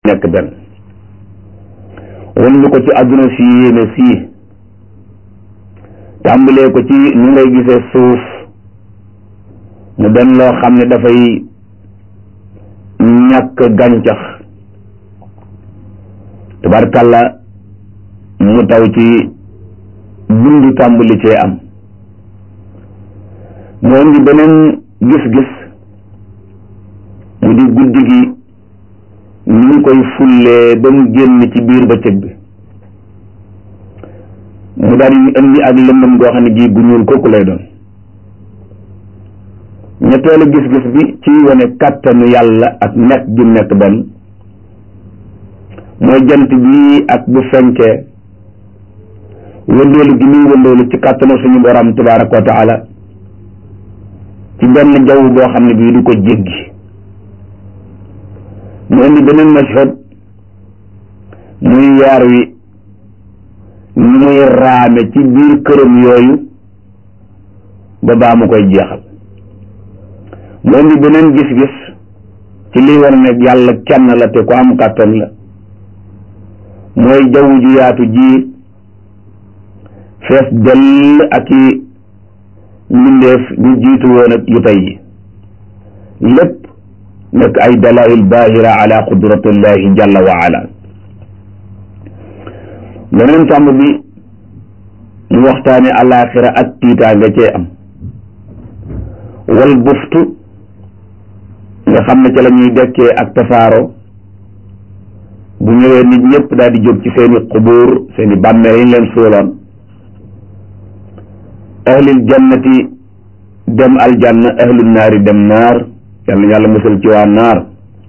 nekk benn wan ñu ko ci àdduna si yéene sii tàmbalee ko ci ni ngay gisee suuf mu doon loo xam ne dafay ñàkk gàncax tabarkàlla mu taw ci dund tàmbali cee am mu indi beneen gis-gis mu di guddi gi ni ñu koy fullee ba mu génn ci biir bëccëg bi mu daal di indi ak lëndëm goo xam ne gii gu ñuul kooku lay doon ñetteelu gis-gis bi ci wane kàttanu yàlla ak nekk gi nekk benn mooy jant bi ak bu fenkee wëndeelu gi muy wëndeelu ci kàttanu suñu borom tabaraka wa taala ci benn jaww boo xam ne bii du ko jéggi mu indi beneen mashhad muy yaar wi ni muy raame ci biir këram yooyu ba baa mu koy jeexal mu indi beneen gis-gis ci liy war ne yàlla kenn la te ku am kàttan la mooy jaww ju yaatu ji fees dell ak i mbindeef ñu jiitu woon ak yu tey yi lépp nekk ay dalail bahira ala qudratillahi jalla wa ala beneen tomb bi mu waxtaane alaxira ak tiitaa nga cee am wal buftu nga xam ne ca la ñuy dekkee ak tasaaro bu ñëwee nit ñëpp daal di jóg ci seeni xubuur seeni bàmmeel yi ñu leen suuloon ahlil jannati dem aljanna ahlul naari dem naar yàlla yàlla musal ci waa naar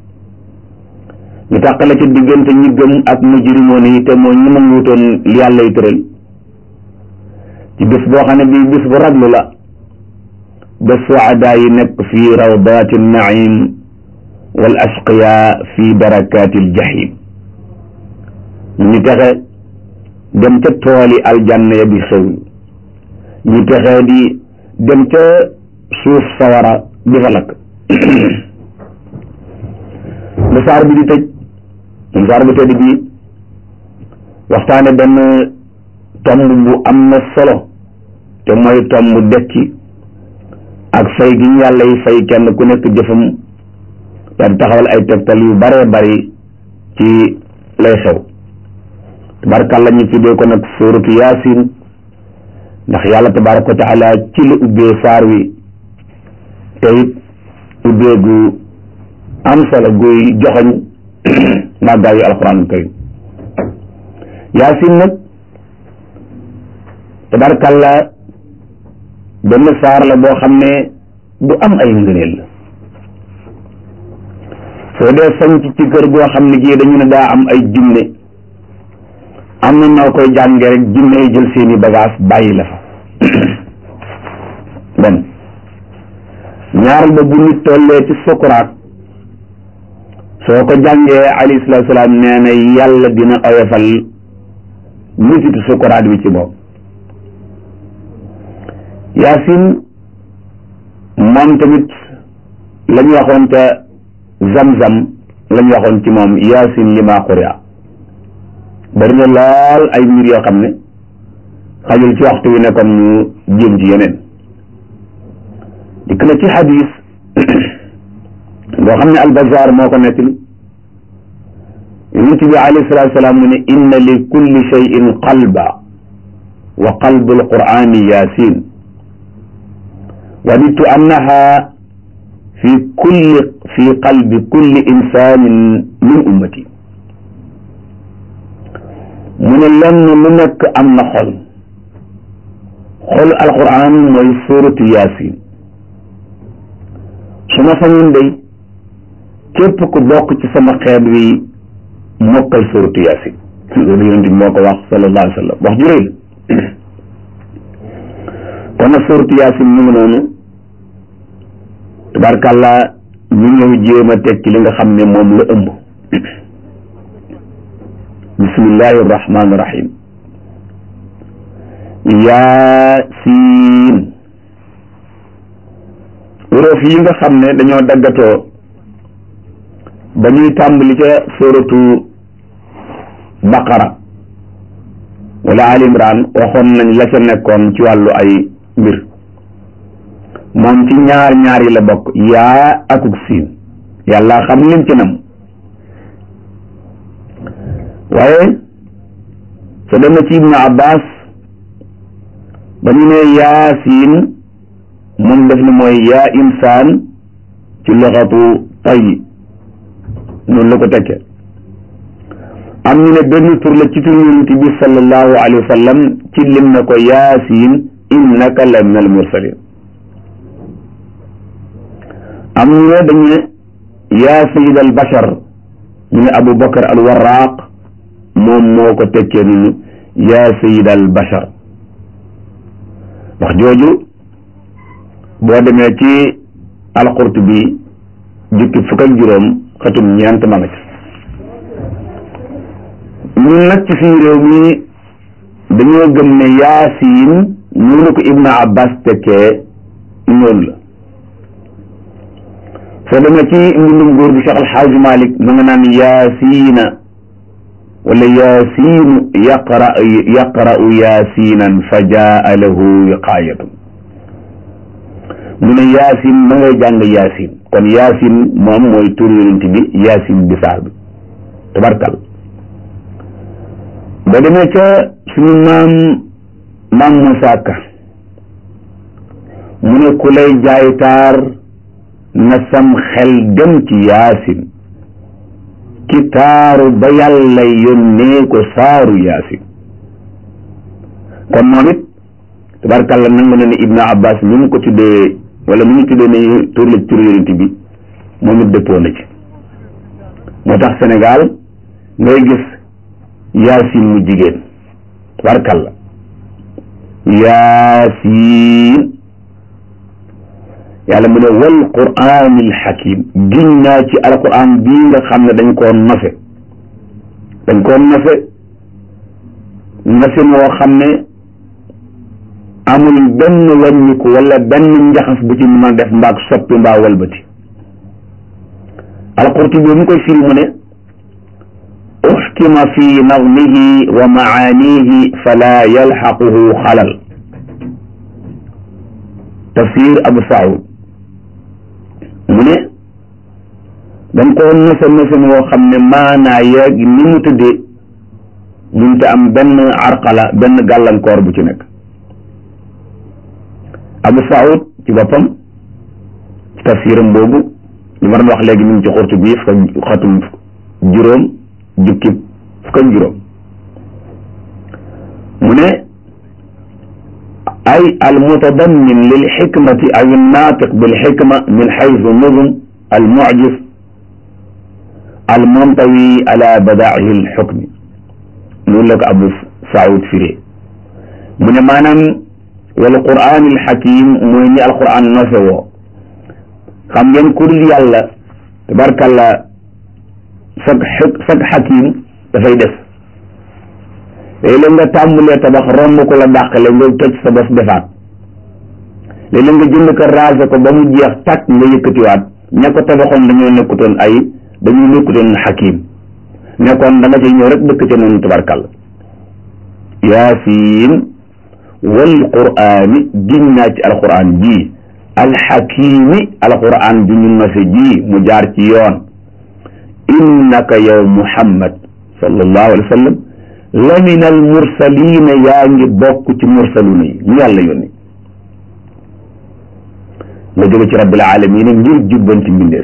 ñu tàqale ci diggante ñi gëm ak mujrimoon yi te mooy ñi nanguutoon li yàlla yi tëral ci bis boo xam ne bii bis bu raglu la ba suadaa yi nekk fii rawdaati naim wal ashqiya fii darakaati aljahim ñu texe dem ca tooli aljanna ya bi xew ñu texee di dem ca suuf sawara di fa lakk ba saar bi di tëj moom saar bu tëdd bi waxtaane benn tomb bu am na solo te mooy tomb dekki ak fay gi ñu yàlla yi fay kenn ku nekk jëfam daal taxawal ay tegtal yu bare bari ci lay xew tabarakàlla ñu tuddee ko nag suuratu yaasin ndax yàlla tabaraka wa taala ci la ubbee saar wi te it ubbee gu am solo guy joxoñ màggaayu alquran karim yaasin nag tabarakàlla benn saar la boo xam ne du am ay ngëneel la soo dee sanc ci kër goo xam ne gii dañu ne daa am ay jinne am na noo koy jànge rek jinne yi jël seeni bagage bàyyi la fa bon ñaaral ba bu nit tollee ci sukuraat soo ko jàngee alayhi salaatu salaam nee na yàlla dina oyofal misitu sukuraat bi ci bopp yaasin moom tamit la ñu waxoon te zam-zam la ñu waxoon ci moom yaasin li maa xuria bari na lool ay mbir yoo xam ne xajul ci waxtu wi ne kon ñu jéem ci yeneen dikk na ci xadis boo xam ne albazar moo ko nettali yonent bi alayhi salaatu salaam mu ne inna li kulli cheyin qalba wa qalbu alqurani yasin wadidtu annaha fi kulli fi qalbi kulli insanin min ummati mu ne lenn lu nekk am na xol xol alquran mooy suuratu yaasin su ma sañoon day képp ku bokk ci sama xeet wi mokkal suuratu yaasin loolu yonent bi moo ko wax sallallahu alayhi wa sallam wax ju rëy la kon nag suuratu yaasin mu ngi noonu tabarkàlla ñu ñëw jéem a teg ci li nga xam ne moom la ëmb bismillahi irrahmani irrahim yaasiin wuroof yi nga xam ne dañoo daggatoo ba ñuy tàmbali ca suratu baqara wala al imran waxoon nañ la ca nekkoon ci wàllu ay mbir moom ci ñaar ñaar yi la bokk yaa akuk siin yàlla xam lim ci nam waaye so demee ci ibnu abbas ba ñu ne yaasiin moom def ni mooy yaa insaan ci loxatu tay noonu la ko tekke am ñu ne benn tur la ci tur yonent bi sallallahu alayhi wa sallam ci lim na ko yaasiin innaka la min al mursalin am ñu ne dañu ne yaa sayid al bashar ñu ne abu bakar al warraq moom moo ko tekkee nunu yaa sayid al bashar wax jooju boo demee ci alqurtubi jukki fukk ak juróom xatum ñeent ma nga ci ñun nag ci suñu réew mi dañoo gëm ne yaasiin ñu ne ko ibnu abbas tekkee noonu la soo demee ci mbindum góor bi Cheikh Alxaaji Malik ma nga naan yaasiina wala yaasiinu yaqra yaqra'u yaasiinan fa jaa lahu wiqaayatun mu ne yaasin ma ngay jàng yaasin kon yaasin moom mooy tur yonent bi yaasin bi saar bi tabarkal ba demee ca suñu maam maam Moussa Ka mu ne ku lay jaay taar na sam xel dem ci yaasin ki taaru ba yàlla yónnee ko saaru yaasin kon moom it tabarkalla nangu na ne Ibnu Abbas mi ngi ko tuddee wala mi ngi tuddee ne tur la tur yonent bi moom it dëppoo na ci moo tax Sénégal ngay gis yaasin mu jigéen tabarkalla yaasin yàlla mu ne wal quraanil hakim giñ naa ci alquran bii nga xam ne dañ koo nose dañ koo nose nose moo xam ne amul benn wàññiku wala benn njaxas bu ci mën a def mbaag soppi mbaa walbati alqurtubi bi mu koy firi mu ne uxkima fi nazmihi wa maanihi fala yalxaquhu xalal tafsir abu saud mu ne dañ koo nose nose moo xam ne maanaa yeeg ni mu tëddee mënta am benn arqala benn gàllankoor bu ci nekk abu saud ci boppam ci tafsiram boobu li ma doon wax léegi mi ngi ci xurtu bi fukk xatum juróom jukki fukk ak juróom mu ne ay almutadammin lilxikmati aw annaatiq bilxikma min xaysu nuzum almucjis almuntawi ala badaa'ihi alxukmi loolu la ko Abu Saoud firee mu ne maanaam wal qur'aan alxakim mooy ni alqur'aan nose woo xam ngeen ku dul yàlla tabarkalla sag sag xakim dafay def léeg-léeg nga tàmbulee tabax romb ko la dàqale nga toj sa bos defaat léeg-léeg nga jënd ko raase ko ba mu jeex tàkk nga yëkkatiwaat ña ko tabaxoon dañoo nekkutoon ay dañoo nekkutoon xakim nekkoon da nga cay ñëw rek dëkk ca noonu tabarkal yaasiin wal quraani giñ naa ci alquran ji alxakimi alquran bi ñu nose ji mu jaar ci yoon innaka yow muhammad sallallahu alayhi wa sallam la min al mursalina yaa ngi bokk ci mursaluna yi ñu yàlla yónni nga jóge ci rabbil alamina ngir jubbanti mbindeef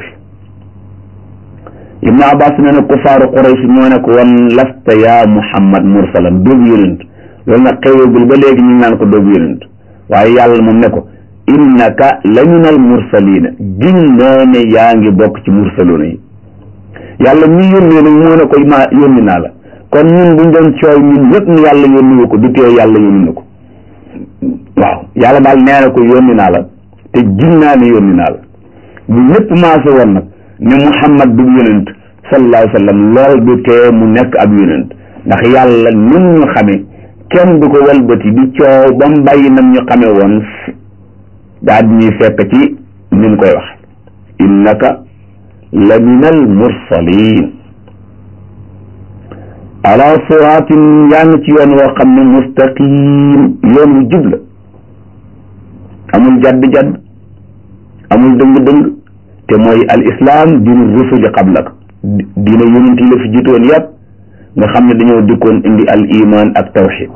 ibnu abbas nee na kufaaru quraysh moo ne ko wan lasta yaa muhammad mursalan doobu yonent loolu nag xewagul ba léegi ñu naan ko doobu yonent waaye yàlla moom ne ko innaka la min al mursalina giñ naa ne yaa ngi bokk ci mursaluna yi yàlla mi yónnee nag moo ne ko ma yónni naa la kon ñun buñ doon coow ñun ñëpp ne yàlla yónni wu ko du tee yàlla yónni na ko waaw yàlla daal nee na ko yónni naa la te giñ naa ne yónni naa la bu ñëpp maase woon nag ne muhammad du yonent sallallahu alayhi wa sallam lool du tee mu nekk ab yonent ndax yàlla nim ñu xame kenn du ko walbati di coow ba mu bàyyi nam ñu xame woon daa di ñuy fekk ci ni mu koy wax innaka la min al mursalin ala siraatin yaa ngi ci yoon woo xam ne mustaqim yoon wu jub la amul jadd-jadd amul dëng-dëng te mooy al islam diinu rusuli qablak diina yonent yi la fi jiitoon yàpp nga xam ne dañoo dikkoon indi al iman ak tawxid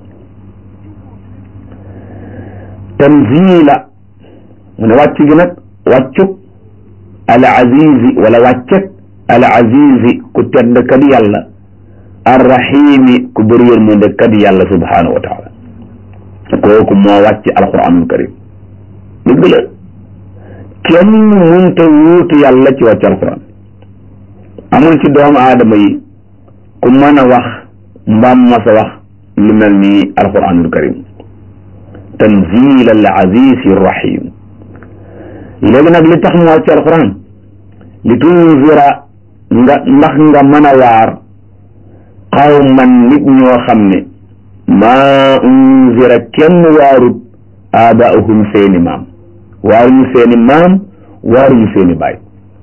tanzila mu ne wàcc gi nag wàccug al azizi wala wàcceg al azizi ku tedd kat yàlla arrahimi ku bëri yërmande kat yàlla subhanahu wa taala kooku moo wàcc alquranul karim dëgg la kenn munta wuutu yàlla ci wàcc alquran amul ci doomu aadama yi ku mën a wax mbaam mas a wax lu mel ni alquranul karim tanzil al aziz rahim léegi nag li tax mu wàcc alquran li tunzira nga ndax nga mën a waar qawman nit ñoo xam ne maa unzira kenn waarut aabaahum seeni maam waaruñu seeni maam waaruñu seeni baay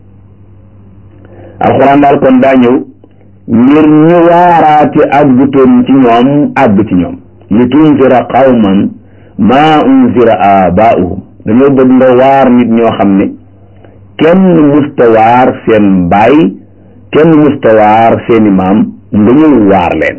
alxuraan daal kon daa ñëw ngir ñu waaraate àggutoon ci ñoom àgg ci ñoom li tunzira qawman maa unzira aabaahum dañoo bëgg nga waar nit ñoo xam ne kenn musta waar seen baay kenn musta waar seeni maam nga ñëw waar leen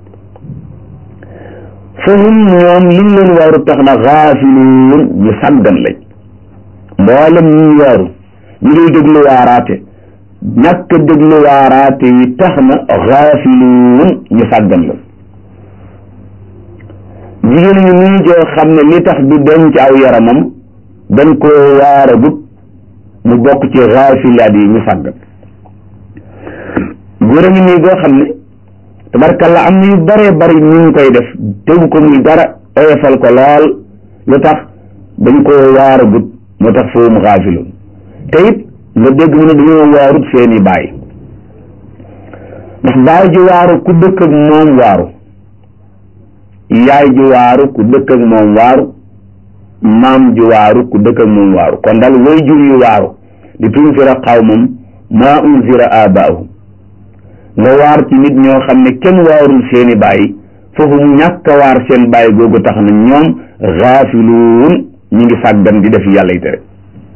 fahum ñoom liñ leen waaru tax na xaafiluun ñu sàggan lañ mboolem ñu waaru ñu ngi déglu waaraate ñàkk déglu waaraate yi tax na xaafiluun ñu sàggan la jigéen ñu nii joo xam ne li tax du denc aw yaramam dañ koo waaragut mu bokk ci xaafilaat yi ñu sàggan góor a ngi nii goo xam ne tabarkalla am na yu bëree bëri ñu ngi koy def tegu ko muy dara oyofal ko lool lu tax dañ ko waaragut moo tax foofu mu xaafiloon te it nga dégg mu ne dañoo waarut seeni baay ndax baay ji waaru ku dëkk ak moom waaru yaay ji waaru ku dëkk ak moom waaru maam ji waaru ku dëkk ak moom waaru kon daal way jur yu waaru di tunzira qawmam maa unzira aabaahum nga waar ci nit ñoo xam ne kenn waarul seeni baay foofu mu ñàkk a waar seen baay googu tax na ñoom xaafiluun ñu ngi sàggan di def yàlla yi tere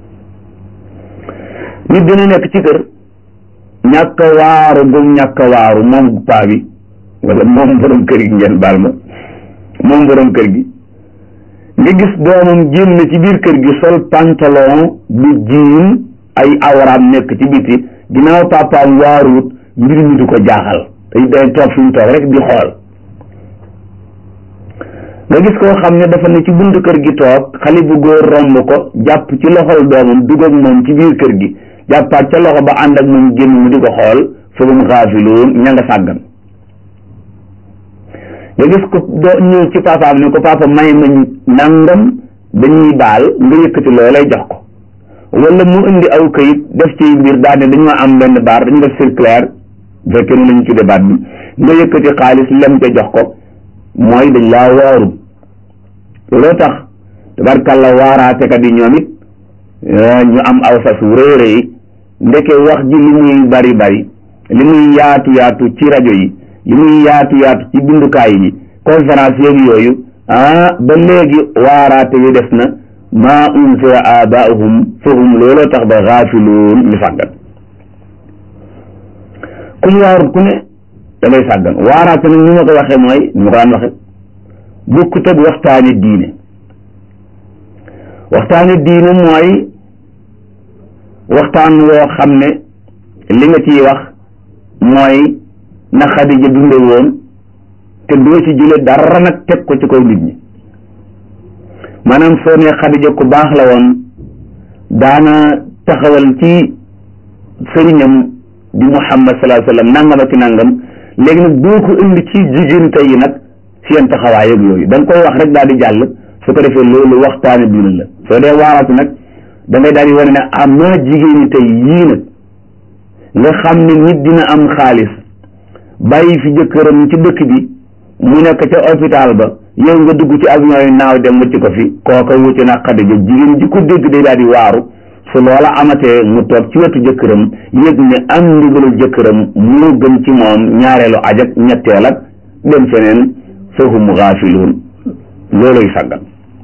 nit dina nekk ci kër ñàkk a waaru gum ñàkk a waaru moom paa bi wala moom borom kër gi ngeen baal ma moom borom kër gi nga gis doomam génn ci biir kër gi sol pantalon bu jiin ay awraam nekk ci biti ginnaaw papaam waaruut mbir mi du ko jaaxal day day toog fi mu toog rek di xool nga gis koo xam ne dafa ne ci buntu kër gi toog xale bu góor romb ko jàpp ci loxol doomam dugg ak moom ci biir kër gi jàppaat ca loxo ba ànd ak moom génn mu di ko xool foofu mu xaafiloon ña nga sàggan nga gis ko doo ñëw ci papaam ne ko papa may ma nangam dañuy baal nga yëkkati loolay jox ko wala mu indi aw kayit def ci mbir daal ne dañoo am benn baar dañu def circulaire bu fekkee ne lañu tuddee baat bi nga yëkkati xaalis lem ca jox ko mooy dañ laa waaru looloo tax tabarkàlla waaraatekat yi ñoom it ñu am aw sas wu rëy rëy ndeke wax ji li muy bari bari li muy yaatu yaatu ci rajo yi li muy yaatu yaatu ci bindukaay yi conférence yeeg yooyu ah ba léegi waaraate yi des na maa unzira abaahum fahum looloo tax ba xaafiluun ñu sàggan ku ñu waarut ku ne da ngay sàggan waaraate nag ni ma ko waxee mooy ni ma ko daan waxe bukkut ak waxtaane diine waxtaane diine mooy waxtaan woo xam ne li nga ciy wax mooy na Xadija dunde woon te doo ci jële dara nag teg ko ci kaw nit ñi maanaam soo ne Xadija ku baax la woon daana taxawal ci sëriñam di Muhammad sallallahu alayhi wa sallam nangam ak nangam léegi nag doo ko indi ci jigéen tey yi nag seen taxawaay ak yooyu da nga koy wax rek daal di jàll su ko defee loolu waxtaane diine la soo dee waaratu nag da ngay daal di wane ne am naa jigéen ñi tey yii nag nga xam ne nit dina am xaalis bàyyi fi jëkkëram ci dëkk bi mu nekk ca hôpital ba yow nga dugg ci avion yi naaw dem wëcc ko fi kooka wuute na Xadija jigéen ji ko dégg day daal di waaru su loola amatee mu toog ci wetu jëkkëram yëg ne am ndigalu jëkkëram moo gën ci moom ñaareelu ajak ñetteel ak dem feneen fahum gaafiluun looluy sàggan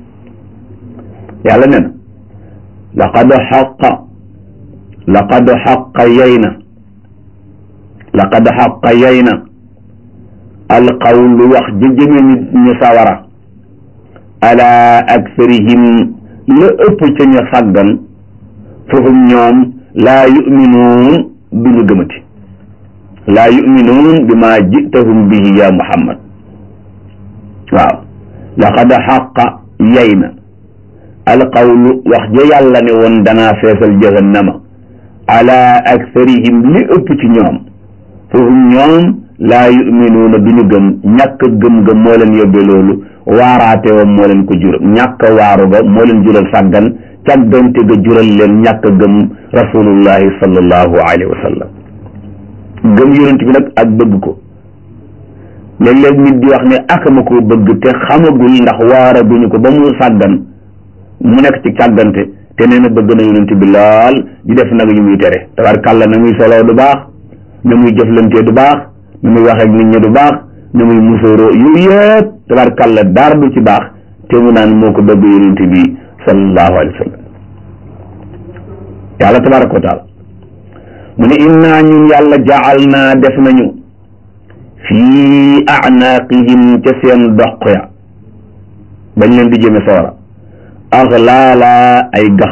yàlla ne na laqad xaqa laqad xaqa yey na laqad xaqa yey na alqawlu wax ji jëme nit ñu sawara ala aktharihim la ëpp ca ñu sàggan fahum ñoom laa yuminuun du ñu gëmati laa yuminuun bi ma jitahum bihi ya muhammad waaw laqad xaqa yey na alqawlu wax ja yàlla ne woon danaa feesal jahannama ala aktharihim li ëpp ci ñoom fahum ñoom laa yuminuuna du ñu gëm ñàkk gëm-gëm moo leen yóbbee loolu waaraate wa moo leen ko jural ñàkk waaru ga moo leen jural sàggan càggante ga jural leen ñàkk gëm rasulullahi sallallahu alayhi wa sallam gëm yonent bi nag ak bëgg ko léeg-léeg nit di wax ne akama ko bëgg te xamagul ndax waara duñu ko ba mu sàggan mu nekk ci càggante te nee na bëgg na yonent bi lool di def nag yu muy tere tabarkàlla na muy soloo du baax na muy jëflantee du baax na muy wax ak nit ñi du baax na muy musóoroo yooyu yëpp tabarkàlla dara du ci baax te mu naan moo ko bëgg yonent bi sallallahu alayhi wa sallam yàlla tabaraka wa taala mu ne innaa ñun yàlla jaal naa def nañu fii anaaqihim ca seen doq ya bañ leen di jëme sawara axlaala ay gax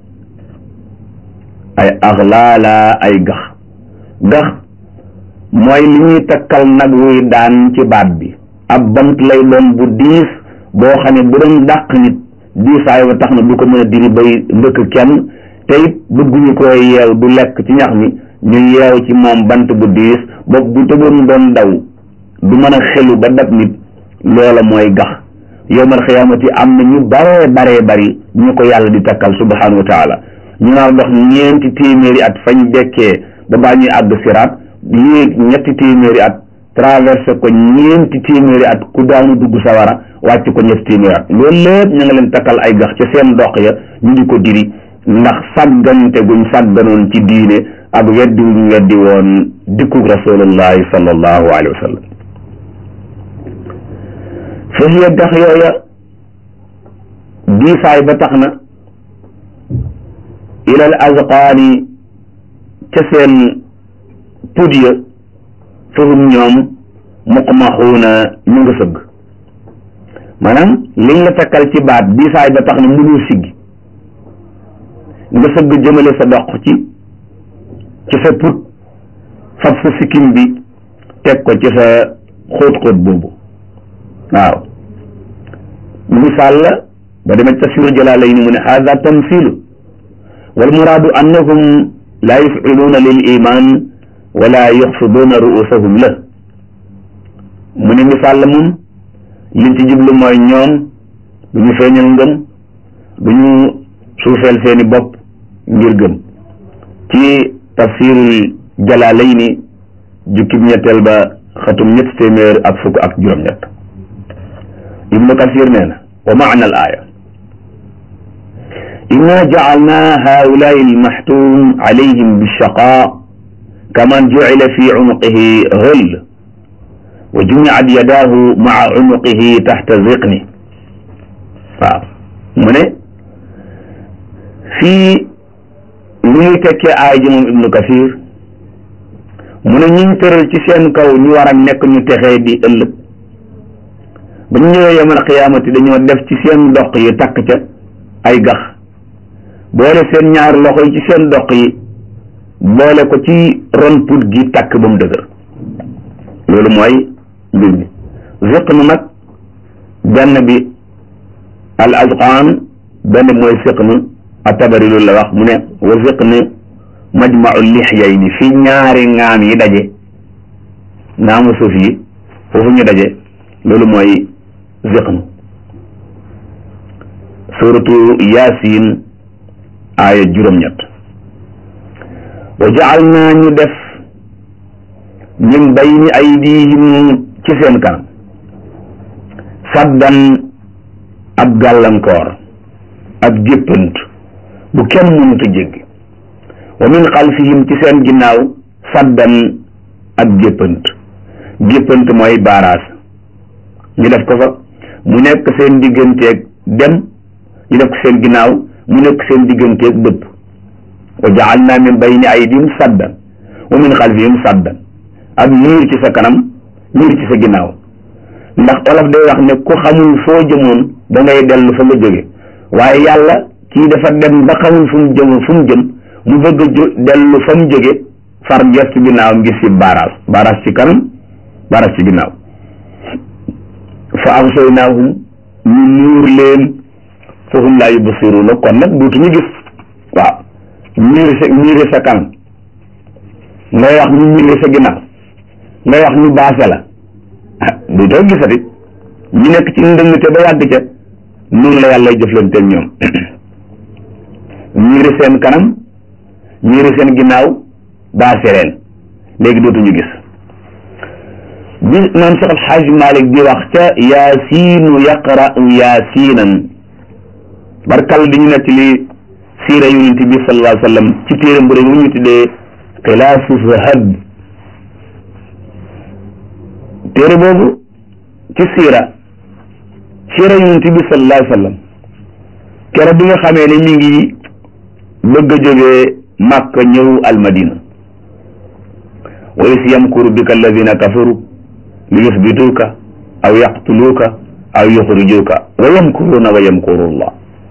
ay axlaala ay gax gax mooy li ñuy takkal nag wuy daan ci baat bi ab bant lay doon bu diis boo xam ne bu doon dàq nit diisaay ba tax na du ko mën a diri bay ndëkk kenn te it bëgguñu ko yeew du lekk ci ñax mi ñu yeew ci moom bant bu diis bopp bu tëboon doon daw du mën a xelu ba dab nit loola mooy gax yowmal xiyaamati am na ñu baree baree bari ñu ko yàlla di takkal subhanahu wa taala ñu naar dox ñeenti téeméeri at fañ dekkee ba baa ñuy àgg siraat yéeg ñetti téeméeri at traversé ko ñeenti téeméeri at ku daanu dugg sawara wàcc ko ñetti téeméeri at loolu lépp ñu nga leen takkal ay gax ca seen dox ya ñu di ko diri ndax sàggante guñ sàgganoon ci diine ak weddi wuñ weddi woon dikkug rasulullahi sallallahu alayhi wa sallam fa hiya gax yooya diisaay ba tax na ilal azqaani ca seen pud ya fahum ñoom muqmaxuuna ñu nga sëgg maanaam liñ la takkal ci baat diisaay ba tax na mënul siggi nga sëgg jëmale sa doq ci ci sa put fab sa sikkim bi teg ko ci sa xóot-xóot boobu waaw misaal la ba demee tafsir jalaalayni mu ne haada tamsilu wal muraadu annahum laa yufciluuna lil iman wala yuxfiduuna ruusahum la mu ne misaal la moom liñ ci jublu mooy ñoom du ñu feeñal ngëm du ñu suufeel seeni bopp ngir gëm ci tafsirul jalaalayni jukkib ñetteel ba xatum ñett téeméer ak fukk ak juróom-ñett ibnu kasir nee na wa maana al aaya inna jacalna haulai almaxtum alayhim bilchaqa kaman jucila fi cunuqihi hëll wa jumicat yadaahu maca cunuqihi taxta ziqni waaw mu ne fii lu ñuy tekkee aay ji moom ibnu kasir mu ne ñiñ tëral ci seen kaw ñu war a nekk ñu texee di ëllëg ba ñu ñëwee yemal xiyaamati dañoo def ci seen doq yi takk ca ay gax boole seen ñaari loxo yi ci seen doq yi boole ko ci ron put gi takk ba mu dëgër loolu mooy mbir mi ziqnu nag benn bi al azqaan benn bi mooy siqnu atabari loolu la wax mu ne wa ziqnu majmau lixyayni fi ñaari ngaam yi daje ngaamu suuf yi foofu ñu daje loolu mooy ziqnu suratu yasin aaya juróom-ñett wa jacal naa ñu def min bayni aydihim ci seen kanam saddan ab gàllankoor ab géppant bu kenn mënut a jéggi wa min xalfihim ci seen ginnaaw saddan ak jéppant jéppant mooy baaraas ñu def ko fa mu nekk seen digganteeg dem ñu def ko seen ginnaaw mu nekk seen digganteeg dëpp wa ja'alna min bayni aydihim saddan wa min xalfihim saddan ak miir ci sa kanam miir ci sa ginnaaw ndax olof day wax ne ku xamul foo jëmoon da ngay dellu fa nga jóge waaye yàlla kii dafa dem ba xamul fu mu jëm fu mu jëm mu bëgg a jo dellu fa mu jóge far gestu ginnaawam gis ci baaraas baaraas ci kanam baaraas ci ginnaaw fa absaynaahum ñu nuur leen fa hum laa yubsiruuna kon nag dootuñu gis waaw miiri sa miiri sa kanam ngay wax ñu miiri sa ginnaaw ngay wax ñu baase la ah dootoo gisati ñu nekk ci ndëngte ba yàgg ca noonu la yàlla jëflanteel ñoom miiri seen kanam miiri seen ginnaaw baase leen léegi dootuñu gis bi maam Cheikh Alxaaji Malik di wax ca yaasiinu yaqra'u yaasiinan barkal di ñu nekk li siira yonent bi sallallahu alayhi wa sallam ci téere bu rëy bu ñu tuddee xilaasu zahab téere boobu ci siira siira yonent bi sallallahu alayhi wa sallam keroog bi nga xamee ne mi ngi bëgg a jógee Makka ñëw almadina wa is yamkuru bika alladina kafaru li yusbituuka aw yaqtuluuka aw yuxrijuuka wa yamkuruuna wa yamkuru llah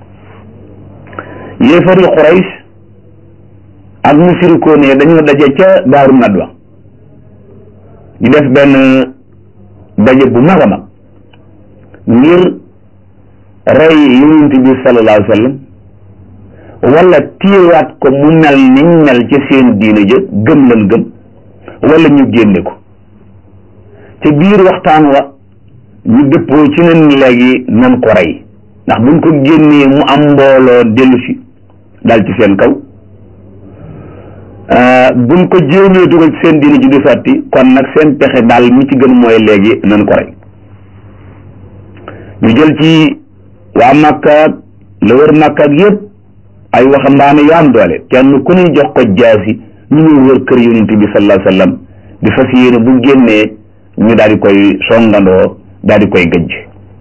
yéefari Quraysh ak musirikoon yi dañoo daje ca daaru nadwa ñu def benn daje bu mag a mag ngir rey yonent bi sallallahu alayhi wa sallam wala téyewaat ko mu mel niñ mel ci seen diine ja gëm lan gëm wala ñu génne ko ci biir waxtaan wa ñu dëppoo ci nen léegi nan ko rey ndax buñ ko génnee mu am mbooloo dellu si dal ci seen kaw buñ ko jéemee dugal ci seen diine ji du sotti kon nag seen pexe daal mi ci gën mooy léegi nan ko rey ñu jël ci waa Makka la wër Makka ak yëpp ay waxambaane yu am doole kenn ku ne jox ko jaasi ñu ñëw wër kër yonent bi sallallahu alayhi wa sallam di fas yéene bu génnee ñu daal di koy songandoo daal di koy gëjj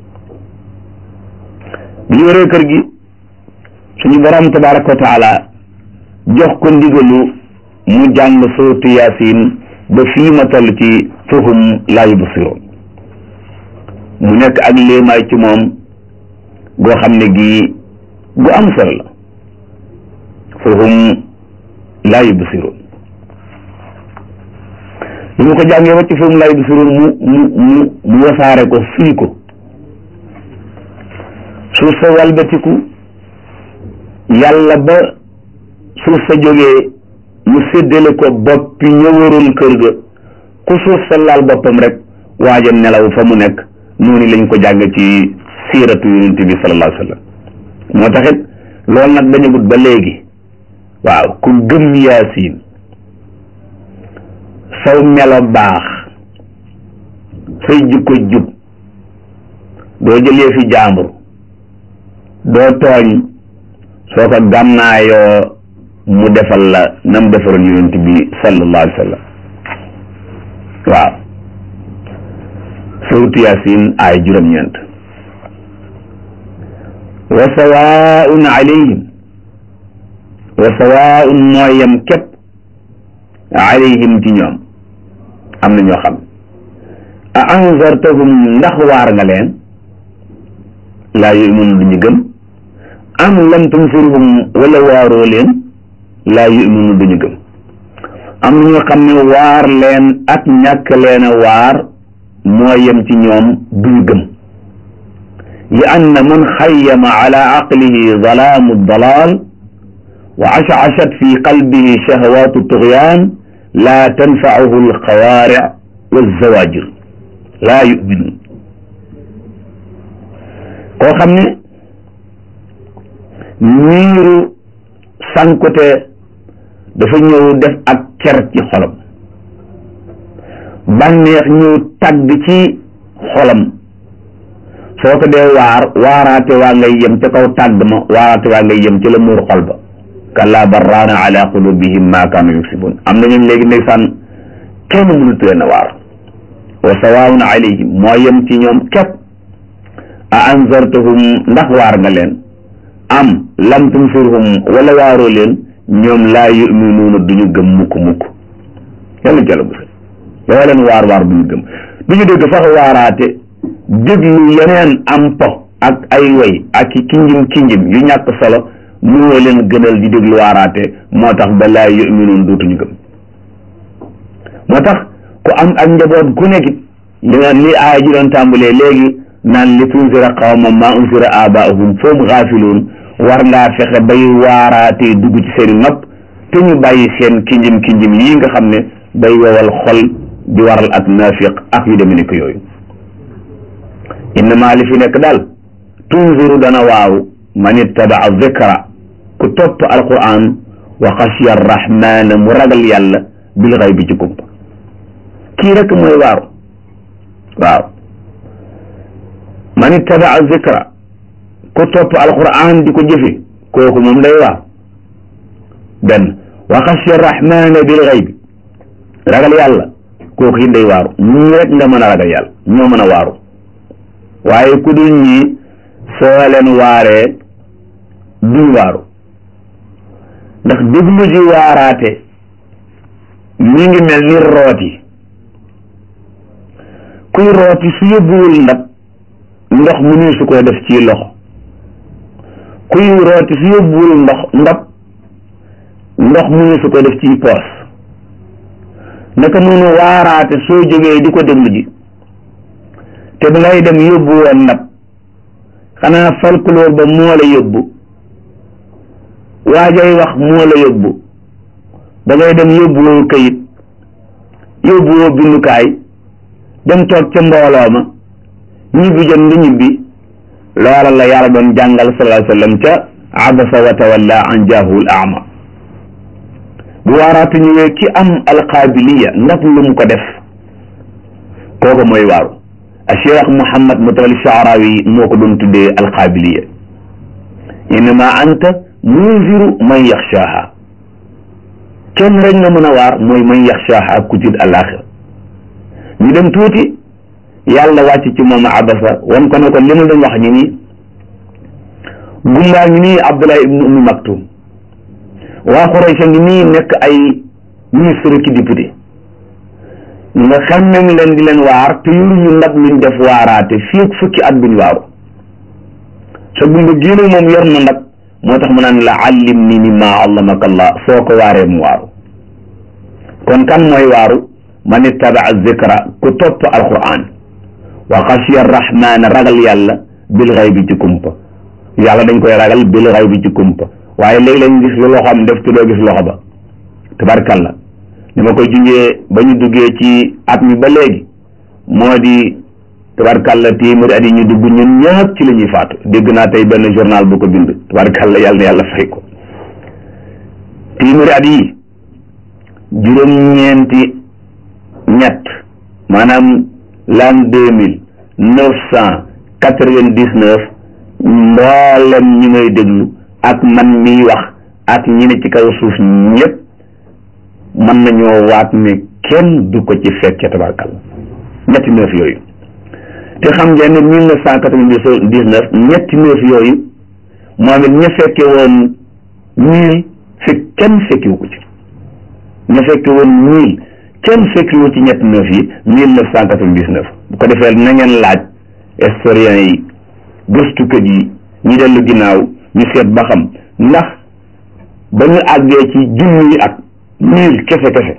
bi ñu wëree kër gi suñu borom tabaraka wa taala jox ko ndigalu mu jàng suuratu yaasin ba fii ma toll ci fahum laa yubsiroon mu nekk ak léemaay ci moom goo xam ne gii gu am solo la fahum laa yubsiroon bi mu ko jàngee ba ci fahum laa yubsiroon mu mu mu mu wasaare ko fii ko suuf sa walbatiku yàlla ba suuf sa jógee mu séddale ko boppi ñëwaroon kër ga ku suuf sa laal boppam rek waaja nelaw fa mu nekk noonu lañ ko jàng ci siiratu yonent bi sallallahu alayhi wa sallam moo taxit loolu nag dañagut ba léegi waaw ku gëm yaasin saw melo baax say jikko jub doo jëlee fi jaambur doo tooñ soo ko gànnaayoo mu defal la nam defaroon yonent bi sallallahu alayhi wa sallam waaw suuratu yaasin ay juróom-ñeent wa sawaun alayhim wa sawaun mooy yem képp alayhim ci ñoom am na ñoo xam a anzartahum ndax waar nga leen laa yu'minu duñu gëm am lam tunzirhum wala waaroo leen laa yu'minu duñu gëm am na ñoo xam ne waar leen ak ñàkk leen a waar moo yem ci ñoom duñu gëm li anna man xayyama ala aqlihi dalaamu dalaal wa ashashat fi qalbihi shahawaatu tugyaan laa tanfacuhu alxawaaric walzawaajir laa yu'minu koo xam ne niiru sankute dafa ñëw def ak cer ci xolam bànneex ñëw tàgg ci xolam soo ko dee waar waaraate waa ngay yem ca kaw tàgg ma waaraate waa ngay yem ci la muur xol ba kalla barraana ala qulubihim ma kaanu yuksibun am na ñooñu léegi ndeysaan kenn mënut leen a waar wa sawaawun alayhim moo yem ci ñoom képp a anzartahum ndax waar nga leen am lam tunzirhum wala waaroo leen ñoom laa yuminuuna duñu gëm mukk mukk yàlla jàlla bu yoo leen waar waar duñu gëm duñu dégg sax waaraate déglu yeneen am po ak ay way ak i kinjim kinjim yu ñàkk solo moo leen gënal di déglu waaraate moo tax ba laa yuminuun dootuñu gëm moo tax ku am ak njaboot gu nekk li nga li aaya ji doon tàmbalee léegi naan li tunzira qawman maa unzira aabaahum fahum gaafiluun war ngaa fexe bay waaraatee dugg ci seeni nopp te ñu bàyyi seen kinjim kinjim yii nga xam ne day wowal xol di waral ak naafiq ak yu demee nekk yooyu innama li fi nekk daal tunziru dana waaw man ittabaa zikra ku topp alquran wa xashiya arrahmana mu ragal yàlla bil xay bi ci kumpa kii rek mooy waaru waaw man ittabaa zikra ku topp alquran di ko jëfe kooku moom day waaw benn wa xashiya arrahmana bil xay bi ragal yàlla kooku it day waaru ñii rek nga mën a ragal yàlla ñoo mën a waaru waaye ku dul ñii soo leen waaree duñ waaru ndax déglu ji waaraate mi ngi mel ni rooti kuy rooti su yóbbuwul ndab ndox mu ni su ko def ci loxo kuy rooti su yóbbuwul ndox ndab ndox mu ni su ko def ci poos naka noonu waaraate soo jógee di ko déglu ji te ba ngay dem yóbbu woon ndab xanaa folklore ba moo la yóbbu waajay wax moo la yóbbu da ngay dem yóbbuwoo këyit yóbbuwoo bindukaay dem toog ca mbooloo ma ñibbi jot nga ñibbi loola la yàlla doon jàngal sallallahu alayhi wa sallam ca abasa wa tawalla an jaahul ama bu waaraatu ñëwee ki am alqaabiliya ndax lu mu ko def kooku mooy waaru a cheikh Mouhammad Mutawalli Sha'rawi moo ko doon tuddee alqaabiliya innama anta munziru man yaxshaaha kenn rek nga mën a waar mooy man yaxshaaha ku tiit àllaaxira ñu dem tuuti yàlla wàcc ci moom abasa wan ko ne ko li ma doon wax ñi nii gumbaa ngi nii Abdullah ibnu Ummi Maktum waa Quraysh ngi nii nekk ay ministre ki député nga xemmem leen di leen waar te yoruñu ndab luñ def waaraate fii ak fukki at buñ waaru sa gumba génn moom yor na ndab moo tax mu naan la allim ni mimma allamaka allah soo ko waaree mu waaru kon kan mooy waaru man ittabaa zikra ku topp alquran wa xasiya arrahmana ragal yàlla bil xaybi ci kumpa yàlla dañ koy ragal bil xaybi ci kumpa waaye léegi lañ gis lu loxoom def te doo gis loxo ba tabarkalla ni ma koy junjee ba ñu duggee ci at mi ba léegi moo di tabarkalla téeméeri at yi ñu dugg ñun ñëpp ci la ñuy faatu dégg naa tey benn journal bu ko bind tabarkalla yàlla na yàlla fay ko téeméeri at yi juróom-ñeenti ñett maanaam l'an deux mille neuf cent quatre-vingt-dix-neuf mboolem ñi may déglu ak man miy wax ak ñi ne ci kaw suuf ñëpp mën nañoo waat ne kenn du ko ci fekke tabarkalla ñetti neuf yooyu te xam ngeen ne mille neuf cent quatre-vingt-dix-neuf ñetti neuf yooyu moom it ña fekke woon mille fekk kenn fekkiwu ko ci ña fekke woon mille kenn fekkiwu ci ñetti neuf yi mille neuf cent quatre-vingt-dix-neuf bu ko defee na ngeen laaj historien yi gëstukat yi ñi dellu ginnaaw ñu seet ba xam ndax ba ñu àggee ci junni at mille kese kese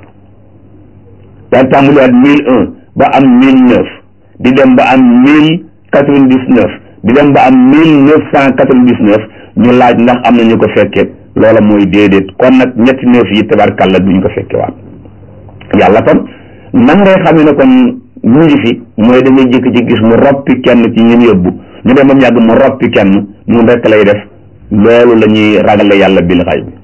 daal tàmbaliwaat mille un ba am mille neuf di dem ba am mille quatre-vingt-dix-neuf di dem ba am mille neuf cent quatre-vingt-dix-neuf ñu laaj ndax am na ñu ko fekke loola mooy déedéet kon nag ñetti neuf yi tabarkalla duñ ko fekke waat yàlla kon nan ngay xamee ne kon mu ngi fi mooy da ngay jékki ci gis mu roppi kenn ci ñun yóbbu ñu dem ba mu yàgg mu roppi kenn mun rekk lay def loolu la ñuy ragale yàlla bil xay bi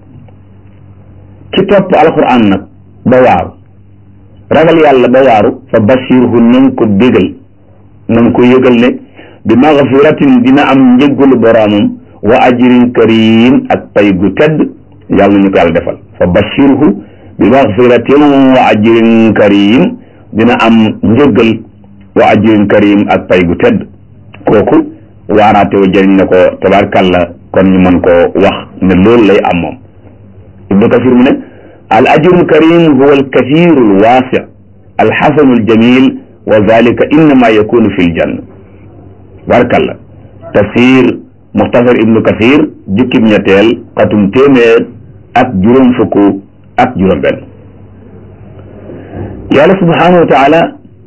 ci topp alquran nag ba waaru ragal yàlla ba waaru fa bashirhu na nga ko bégal na nga ko yëgal ne bi magfiratin dina am njëggalu boroomam wa ajrin karim ak pay gu tedd yàlla nañu ko yàlla defal fa bashirhu bi maxfiratin wa ajrin karim dina am njëggal wa ajrin karim ak pay gu tedd kooku waaraate wa jëriñ na ko tabarkàlla kon ñu mën koo wax ne loolu lay am moom ibnu kasir mu ne al ajrul karim huwa al kathiru al waasi al xasanu al jamil wa zalika innama yakunu fi l janna tabarkàlla tafsir muxtasar ibnu kasir jukkib ñetteel xatum téeméer ak juróom fukk ak juróom benn yàlla subhanahu wa taala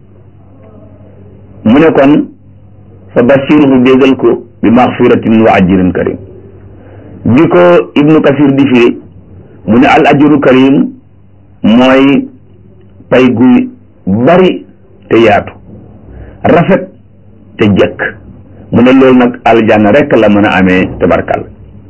mu ne kon fa bashirhu bégal ko bi maxfiratin wa ajrin karim bi ko ibnu kasir di firi mu ne al ajru karim mooy pay gu bari te yaatu rafet te jëkk mu ne loolu nag aljanna rekk la mën a amee tabarkal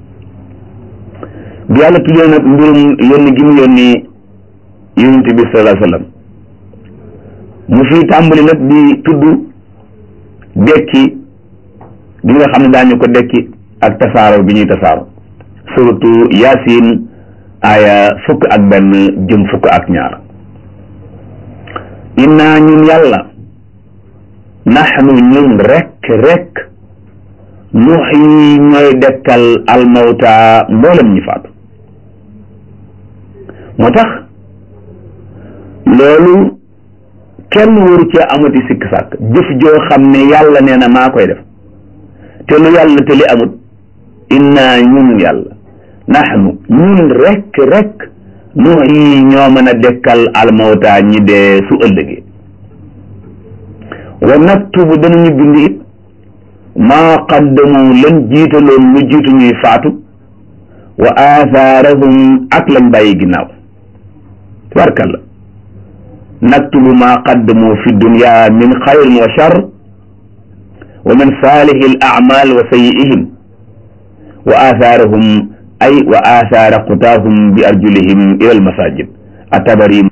bi yàlla tuddee nag mbirum yónni gi mu yónni yonent bi sallallahu alayhi wasallam mu fi tàmbali nag di tudd dekki gi nga xam ne daañu ko dekki ak tasaaro bi ñuy tasaaro surtout yaasin aya fukk ak benn jëm fukk ak ñaar inna ñun yàlla naxnu ñun rekk rekk nuxyi ñooy dekkal almawta mboolem ñi faatu moo tax loolu kenn waru cee amati sikk sàkk jëf joo xam ne yàlla nee na maa koy def te lu yàlla te li amut inna ñun yàlla naxnu ñun rekk rekk nuxyi ñoo mën a dekkal almawta ñi dee su ëllëgee wa naktubu danañu bind it maa qaddamu lan jiitaloon lu jiitu ñuy faatu wa athaarahum ak lañ bàyyi ginnaaw tabarkalla naktubu maa qaddamu fi dunya min xayrin wa char wa min saalihi al amal wa sayi'ihim wa athaarahum ay wa athaara qutaahum bi arjulihim ila al masajid atabari